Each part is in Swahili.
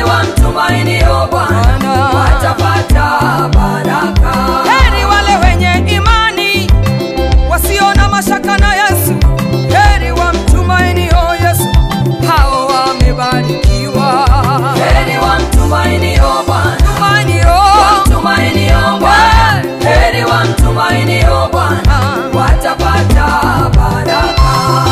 wamtumainio Bwana watapata baraka. Heri wale wenye imani wasio na mashaka na Yesu, heri wamtumainio Yesu, hao wamebarikiwa. Heri wamtumainio Bwana, Tumainio wamtumainio Bwana, heri wamtumainio Bwana watapata baraka.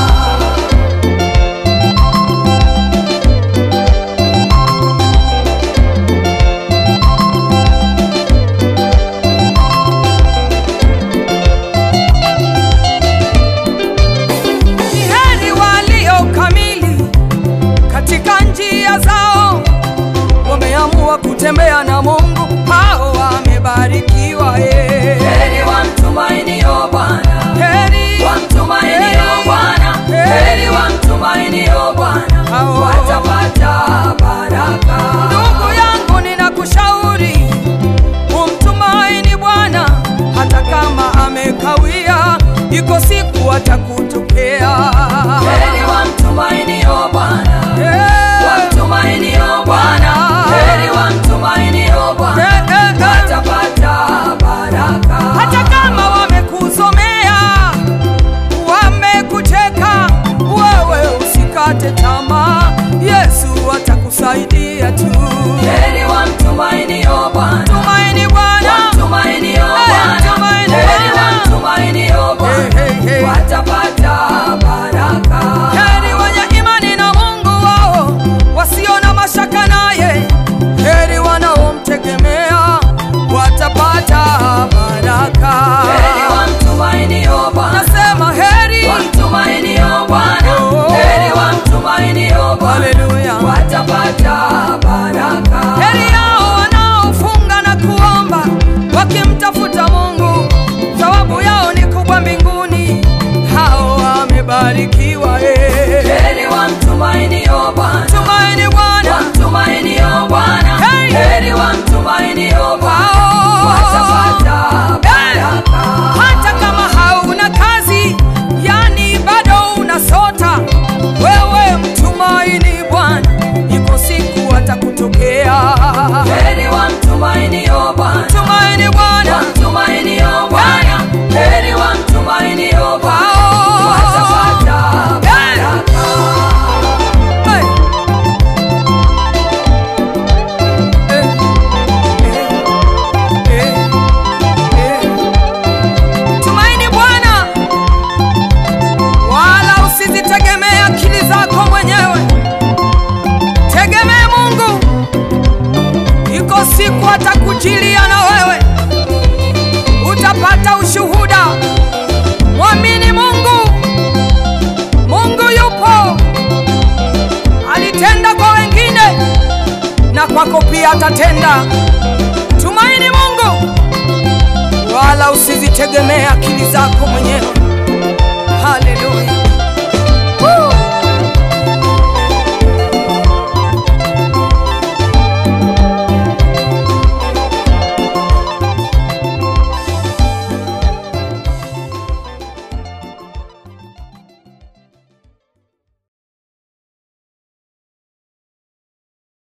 ni heri walio kamili katika njia zao, wameamua kutembea na Mungu, hao wamebarikiwa. eh. Heri wamtumainio Bwana, Heri wamtumainio Bwana, heri wamtumainio Bwana Hao. watapata baraka. Ndugu yangu, ninakushauri umtumaini Bwana hata kama amekawia, iko siku atakutokea. Heri wamtumainio Bwana, Eh, wamtumainio Bwana, heri wamtumainio Bwana eh, eh, eh. watapata baraka. hata kama wamekuzomea, wamekucheka, wewe usikate tamaa, Yesu atakusaidia tu. Heri wamtumainio Bwana, Tumaini Bwana, wamtumainio Bwana, tumaini heri Bwana. wamtumainio Bwana Hey, hey, hey. watapata baraka. heri wenye imani na Mungu wao, wasio na mashaka naye, heri wanaomtegemea watapata baraka. Heri wamtumainio Bwana, Nasema heri, wamtumainio Bwana, Oh. heri wamtumainio Bwana haleluya. watapata baraka. Heri yao wanaofunga na kuomba wakimtafuta Mungu, thawabu yao ni kubwa mbinguni. Hao wamebarikiwa. eh. Heri wamtumainio Bwana, Tumaini Bwana, wamtumainio Bwana, Hey. heri wamtumainio Bwana hao watapata baraka. hata kama hauna kazi, yani bado unasota, wewe mtumaini Bwana, iko siku atakutokea. Heri wamtumainio Bwana, Tumaini Bwana, wamtumainio Bwana, heri wamtumainio Bwana hao watapata baraka. Hey. Eh, eh, eh, eh. Tumaini Bwana, wala usizitegemee akili zako mwenyewe, tegemee Mungu. Iko siku atakujilia na wewe, utapata ushuhuda. Mwamini Mungu, Mungu yupo alitenda kwa wengine na kwako pia atatenda. Tumaini Mungu, wala usizitegemee akili zako mwenyewe. Haleluya.